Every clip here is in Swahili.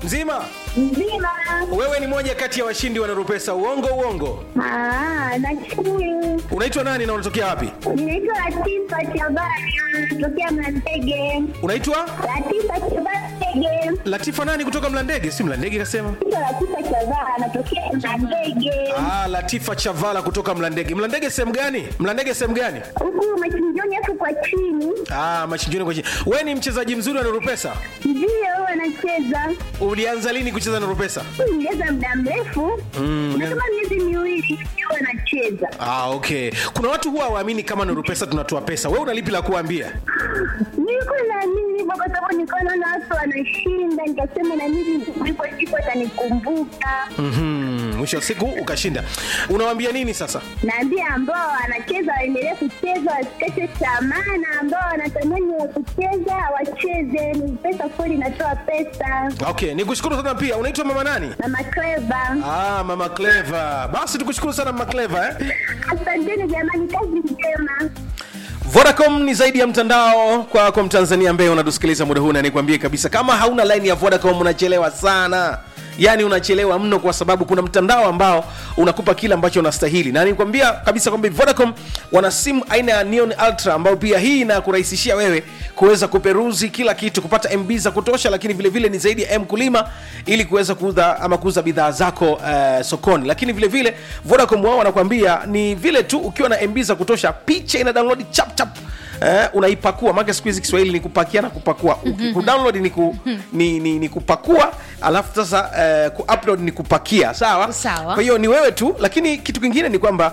Mzima? Mzima. Wewe ni moja kati ya washindi wa Nurupesa. Uongo uongo. Ah, nashukuru. Unaitwa nani na unatokea wapi? Ninaitwa Latifa Chabani, natokea Mlandege. Unaitwa Latifa Chabani. Latifa nani kutoka Mlandege? Si Mlandege kasema. Naitwa Latifa Chabani, natokea Mlandege. Ah, Latifa Chavala kutoka Mlandege. Mlandege sehemu gani? Mlandege sehemu gani? Huku machinjoni hapo kwa chini. Ah, machinjoni kwa chini. Wewe ni mchezaji mzuri wa Nurupesa. Ndio huwa anacheza. Ulianza lini kucheza Nurupesa? Nilicheza muda mrefu. Mm, Ni kama miezi miwili huwa anacheza. Ah, okay. Kuna watu huwa waamini kama Nurupesa tunatoa pesa. Wewe una lipi la kuambia? Nilikuwa naamini hivyo kwa sababu nilikuwa naona watu wanashinda, nikasema na mimi ndipo siku atanikumbuka. Mhm. Mwisho wa siku ukashinda. Unawaambia nini sasa? Naambia ambao wanacheza waendelee kucheza, wasikate tamaa, na ambao wanatamani wa kucheza wacheze. Ni pesa kweli, inatoa pesa. Okay, nikushukuru sana pia. Unaitwa mama nani? Mama Cleva, Ah, mama Clever. Basi tukushukuru sana mama Clever eh. asanteni jamani, kazi njema. Vodacom ni zaidi ya mtandao kwako Mtanzania ambaye unatusikiliza muda huu, na nikwambie kabisa, kama hauna line ya Vodacom unachelewa sana. Yaani unachelewa mno, kwa sababu kuna mtandao ambao unakupa kile ambacho unastahili, na nikwambia kabisa kwamba Vodacom wana simu aina ya Neon Ultra, ambayo pia hii inakurahisishia wewe kuweza kuperuzi kila kitu, kupata MB za kutosha, lakini vile vile ni zaidi ya mkulima, ili kuweza kuuza ama kuuza bidhaa zako uh, sokoni. Lakini vile vile Vodacom wao wanakwambia ni vile tu ukiwa na MB za kutosha, picha ina download chap chap Eh, unaipakua maana siku hizi Kiswahili ni kupakia na kupakua. Uki- Kudownload ni, ku, ni, ni, ni kupakua alafu sasa eh, kuupload ni kupakia, sawa? Sawa. Kwa hiyo ni wewe tu, lakini kitu kingine ni kwamba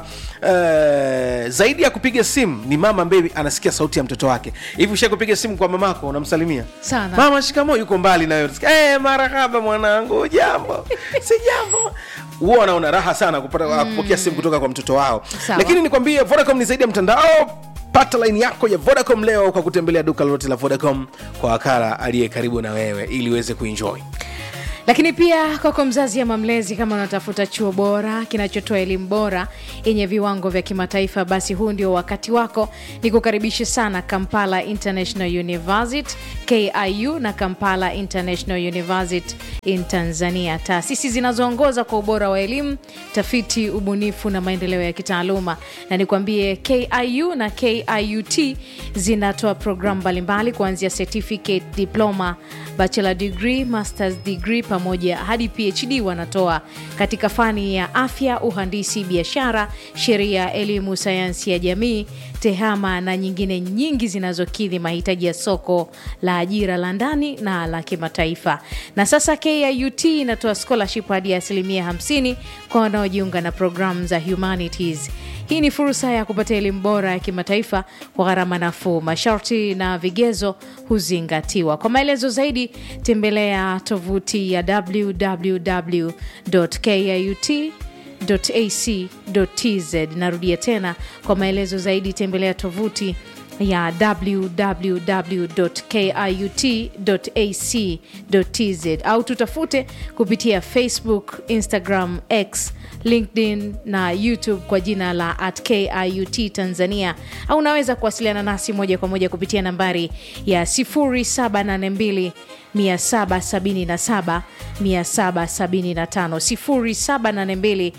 eh, zaidi ya kupiga simu ni mama ambaye anasikia sauti ya mtoto wake. Hivi usha kupiga simu kwa mamako unamsalimia? Sana. Mama shikamoo, yuko mbali na wewe. Eh, marahaba mwanangu, jambo. Si jambo. Huwa wanaona raha sana kupata kupokea simu kutoka kwa mtoto wao. Sawa. Lakini nikwambie Vodacom ni zaidi ya mtandao pata laini yako ya vodacom leo kwa kutembelea duka lolote la vodacom kwa wakala aliye karibu na wewe ili uweze kuenjoy lakini pia kwako mzazi ama mlezi kama unatafuta chuo bora kinachotoa elimu bora yenye viwango vya kimataifa basi huu ndio wakati wako ni kukaribisha sana kampala international university kiu na kampala international university in tanzania taasisi zinazoongoza kwa ubora wa elimu tafiti ubunifu na maendeleo ya kitaaluma na nikwambie kiu na kiut zinatoa programu mbalimbali kuanzia certificate diploma bachelor degree masters degree pamoja hadi phd wanatoa katika fani ya afya uhandisi biashara sheria elimu sayansi ya jamii tehama na nyingine nyingi zinazokidhi mahitaji ya soko la ajira la ndani na la kimataifa na sasa kiut inatoa scholarship hadi ya asilimia 50 kwa wanaojiunga na programu za humanities hii ni fursa ya kupata elimu bora ya kimataifa kwa gharama nafuu. Masharti na vigezo huzingatiwa. Kwa maelezo zaidi, tembelea tovuti ya www.kiut ac.tz. Narudia tena, kwa maelezo zaidi tembelea tovuti ya www.kiut.ac.tz au tutafute kupitia Facebook, Instagram, X, LinkedIn na YouTube kwa jina la at KIUT Tanzania, au unaweza kuwasiliana nasi moja kwa moja kupitia nambari ya 0782 777 775 0782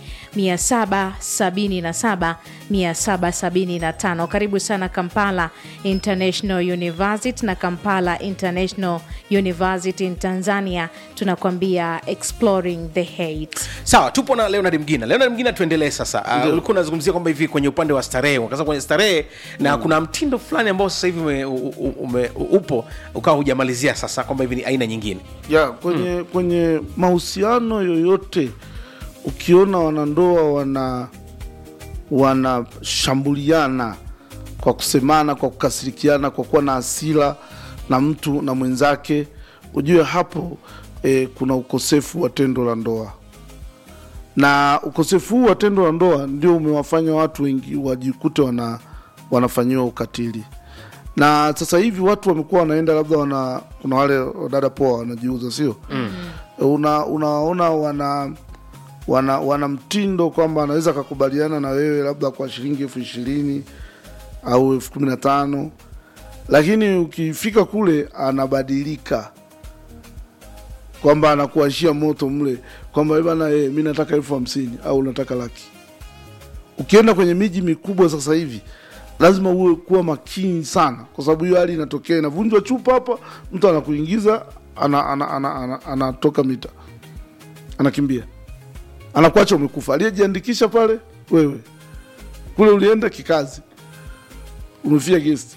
777 775. Karibu sana Kampala International University na Kampala International University in Tanzania, tunakwambia exploring the hate. sawa tupo na leonard mgina leonard mgina tuendelee sasa uh, ulikuwa unazungumzia kwamba hivi kwenye upande wa starehe ukasema kwenye starehe na kuna mtindo fulani ambao sasa hivi ume, u- ume, upo ukawa hujamalizia sasa kwamba hivi ni aina nyingine ya kwenye kwenye mahusiano yoyote ukiona wanandoa wana wanashambuliana kwa kusemana kwa kukasirikiana kwa kuwa na hasira na mtu na mwenzake ujue hapo eh, kuna ukosefu wa tendo la ndoa na ukosefu huu wa tendo la ndoa ndio umewafanya watu wengi wajikute wana wanafanyiwa ukatili na sasa hivi watu wamekuwa wanaenda labda wana kuna wale dada poa wanajiuza sio mm. una unaona wana wana wana mtindo kwamba anaweza akakubaliana na wewe labda kwa shilingi elfu ishirini au elfu kumi na tano lakini ukifika kule anabadilika kwamba anakuashia moto mle kwamba "Eh bana eh, mi nataka elfu hamsini au nataka laki ukienda kwenye miji mikubwa sasa hivi lazima uwe kuwa makini sana kwa sababu hiyo hali inatokea inavunjwa chupa hapa mtu anakuingiza anatoka ana, ana, ana, ana, anatoka mita anakimbia anakuacha umekufa aliyejiandikisha pale wewe kule ulienda kikazi umefia gesti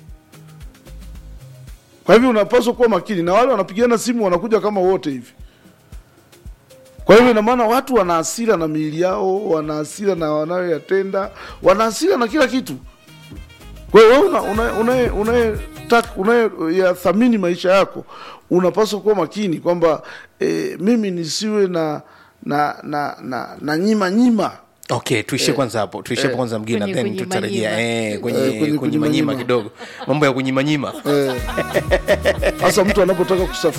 kwa hivyo unapaswa kuwa makini na wale wanapigana simu wanakuja kama wote hivi kwa hivyo ina maana watu wana hasira na miili yao wana hasira na wanayoyatenda wana hasira na kila kitu kwa hiyo wewe una- una- unaye- unayetaka- unayeyathamini maisha yako unapaswa kuwa makini kwamba e, mimi nisiwe na na na na, na nyima nyima okay tuishie kwanza hapo tuishie hapo kwanza mgina Kwenye then kunyima tutarejea nyima. eh, kwenye Eh, kwenye kunyimanyima kunyima kidogo mambo ya kunyimanyima hasa mtu anapotaka kusafiri